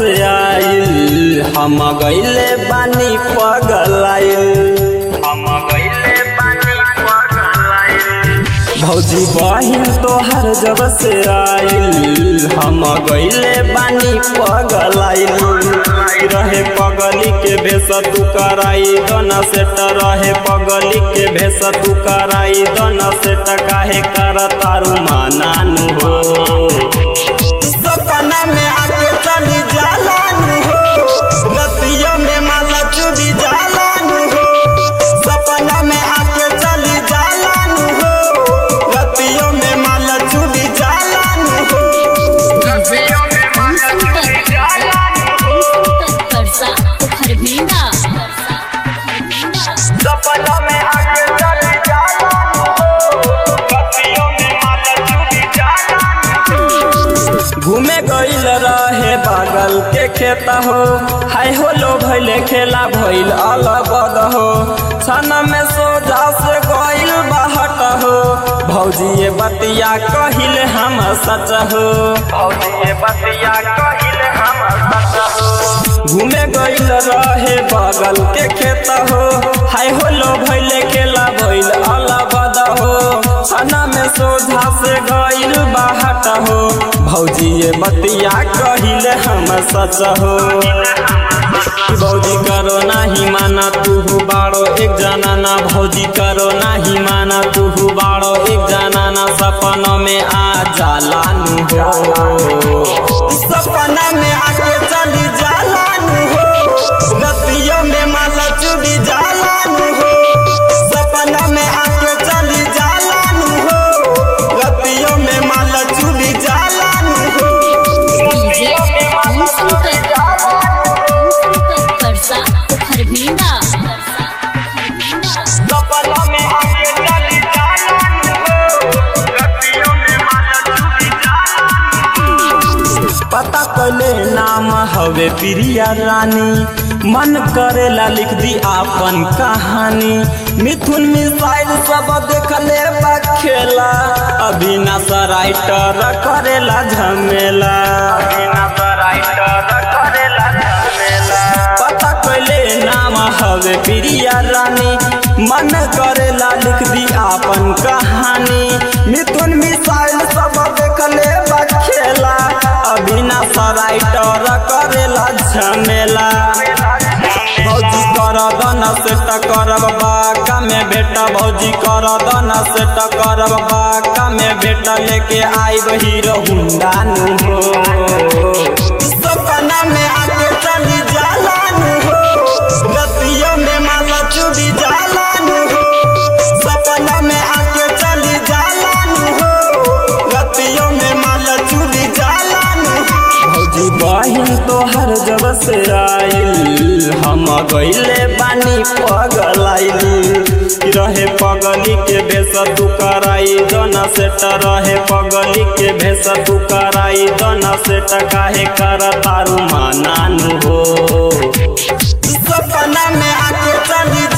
से आइल हम गईले बानी पगलाइल हम गईले बानी पगलाइल भौजी बहिन तोहर जब से आइल हम गईले बानी पगलाइल रहे पगली के भेस तू कराई दोना सेट रहे पगली के भेस तू कराई दोना सेट काहे कर तारू मानानु हो सपना में आके चली जालानु हो रतिया में माला चुरी जालानु हो सपना में आके चली जालानु हो रतिया में माला चुरी जालानु हो रतिया में माला चुरी जालानु परसा खरभिंडा सपना में आके चली जालानु हो रतिया में माला चुरी जालानु हो घूमे गईल रहे बागल के खेत हो हाय हो लो भैले खेला भइल अलबद हो छन में सोजा से गईल बहट हो भौजी ये बतिया कहिल हम सच हो भौजी ये बतिया कहिल हम सच हो घूमे गईल रहे बगल के खेत हो हाय हो लो भैले खेला भइल अलबद हो छना में सोझा से गईल बाहट हो भौजी ये बतिया कहिल हम सच हो भौजी करो नाही माना तू बाड़ो एक जाना ना भौजी करो नाही माना तू बाड़ो एक जाना ना सपनों में आ जालानु हो सपना में आके चली जालानु हो रतियों में माला चुड़ी जालानु हो सपना में आके चली जालानु हो रतियों में माला चुड़ी जालानु हो डीजे परसा खरभिंडा सपना में आके चली जालानु हो रतियों में माला चुड़ी पता कले नाम हवे प्रिया रानी मन करेला लिख दी आपन कहानी मिथुन मिसाइल सब देखले बा खेला अविनाश राइटर करेला झमेला अविनाश राइटर करेला झमेला पता कले नाम हवे प्रिया रानी मन करेला लिख दी आपन कहानी मिथुन मिसाइल सब देखले बा खेला अविनाश राइटर करेला झमेला भौजी कर दन से करब बाका में बेटा भौजी कर दन से करब बाका में बेटा लेके आइब हीरो हुंडा नु हो सपना में आके चली जालानु हो रतियों में माला चुरी जालानु हो सपना में आके चली जालानु हो रतियों में माला चुरी जालानु हो भौजी बहिन तोहर जब से आइल हम गईले बानी पगलाइल रहे पगली के भेस तू कराई दोना सेट रहे पगली के भेस तू कराई दोना सेट काहे कर तारू मानानु हो सपना में आके चली